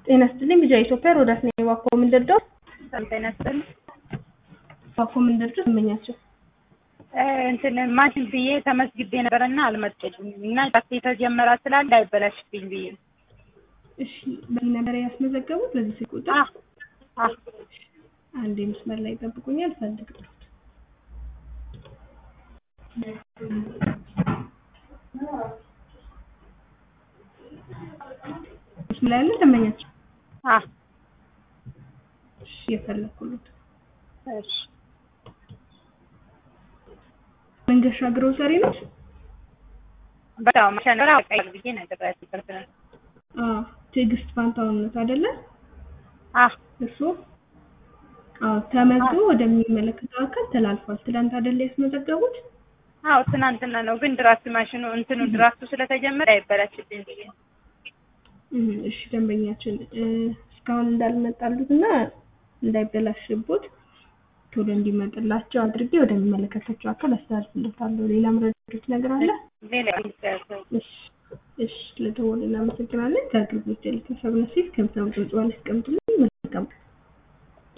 ጤና ይስጥልኝ ልጅ ኢትዮጵያ ሮዳስ ነኝ። እባክዎ ምን ልርዳው? ጤና ይስጥልኝ። እባክዎ ምን ልርዳው? እመኛቸው እንትን ማሽን ብዬ ተመዝግቤ ነበረና አልመጡልኝም እና ጫት የተጀመረ ስላለ እንዳይበላሽብኝ ብዬ ነው። እሺ፣ በዚህ ነበር ያስመዘገቡት? በዚህ ስልክ ቁጥር? አህ አህ አንዴ መስመር ላይ ይጠብቁኛል፣ ፈልግልዎት። መስመር ላይ ያለ ደንበኛቸው? አህ እሺ፣ እየፈለኩልዎት። እሺ መንገሻ ግሮሰሪ ነው? በጣም ማሸነራ ቀይር ብዬ ነግሬያት ይቅርታ። አዎ፣ ትዕግስት ፋንታሁን ነው አይደለ? አህ እርስዎ? አዎ፣ ተመዝግቦ ወደሚመለከተው አካል ተላልፏል። ትናንት አይደለ ያስመዘገቡት? አዎ ትናንትና ነው፣ ግን ድራፍት ማሽኑ እንትኑ ድራፍቱ ስለተጀመረ አይበላሽብኝ ብዬ ነው። እህ፣ እሺ ደንበኛችን እስካሁን እንዳልመጣሉት እና እንዳይበላሽቦት ቶሎ እንዲመጥላቸው አድርጌ ወደሚመለከታቸው አካል አስተላልፍለታለሁ። ሌላ መረጃዎች ነገር አለ? ሌላ እሺ፣ እሺ ለደወሉ እናመሰግናለን። ከአገልግሎት ያለ ተሰብነ ሲል ከምሳም ድምጽ ዋን ያስቀምጡልኝ። መልካም